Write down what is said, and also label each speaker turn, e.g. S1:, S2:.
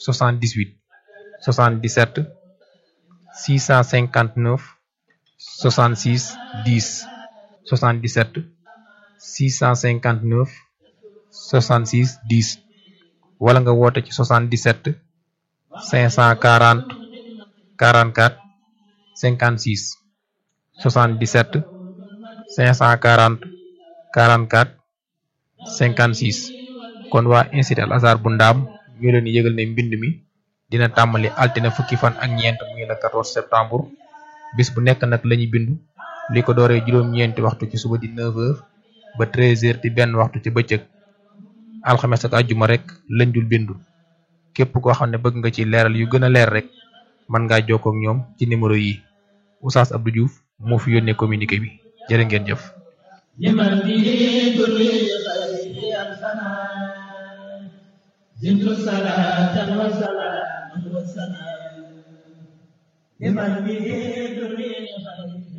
S1: 78 77 659 66 10 77 659 66 10 wala nga woote ci 77 540 44 56 77 540 44 56 kon waa institut Al Azhar bu ndaam ñu leen di yëgal ne mbind mi dina tàmbali altine fukki fan ak ñeent muy le 14 septembre bis bu nekk nag lañuy bindu li ko dooree juróom-ñeenti waxtu ci suba di 9h ba 13h di benn waxtu ci bëccëg alxames ak àjjuma rek lañ dul bindu képp koo xam ne bëgg nga ci leeral yu gën a leer rek mën ngaa jokkoo ak ñoom ci numéro yi Oustaz Abdou Diouf moo fi yónnee communiqué bi jërë ngeen jëf.
S2: لمن به كل خير أرسنا زدت صلاة وسلاما وسلام لمن به كل خير